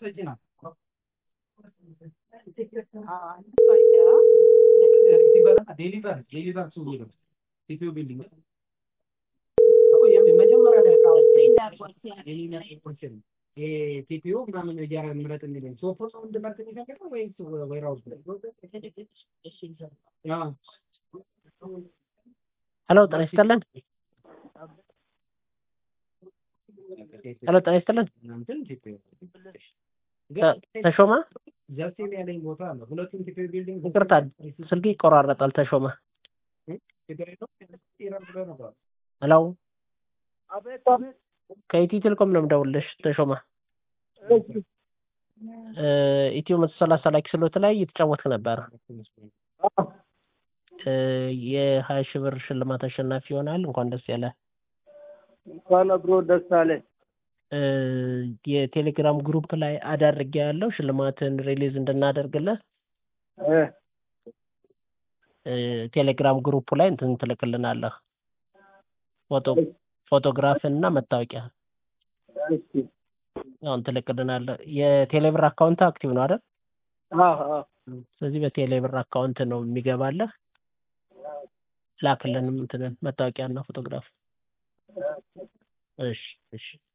ቲፒዩ ምናምን እያረ ምረጥ የሚለኝ ሶፎ ነው እንድመርጥ የሚፈልገው ወይስ ወይራውስ ሄሎ ጤና ይስጥልን። ሄሎ ጤና ይስጥልን። እናንተን ቲፒዩ ተሾመ ዘርሴም ያለኝ ቦታ አለ። ሁለቱም ቲፒዩ ቢልዲንግ ይቅርታ ስልክ ይቆራረጣል። ተሾመ ችግር የለውም። ኢረር ብሎ ነበር። ሄሎ ከኢትዮ ቴሌኮም ነው የምደውልልሽ ተሾመ። ኢትዮ መቶ ሰላሳ ላይ ስሎት ላይ እየተጫወትክ ነበረ። የሀያ ሺህ ብር ሽልማት አሸናፊ ይሆናል። እንኳን ደስ ያለ። እንኳን አብሮ ደስ አለ። የቴሌግራም ግሩፕ ላይ አዳርጌ ያለው ሽልማትን ሪሊዝ እንድናደርግልህ ቴሌግራም ግሩፕ ላይ እንትን ትልክልናለህ ፎቶ ፎቶግራፍን እና መታወቂያ አሁን ትልክልናለህ። የቴሌብር አካውንት አክቲቭ ነው አይደል? ስለዚህ በቴሌብር አካውንት ነው የሚገባለህ። ላክልንም እንትንን መታወቂያ እና ፎቶግራፍ። እሺ እሺ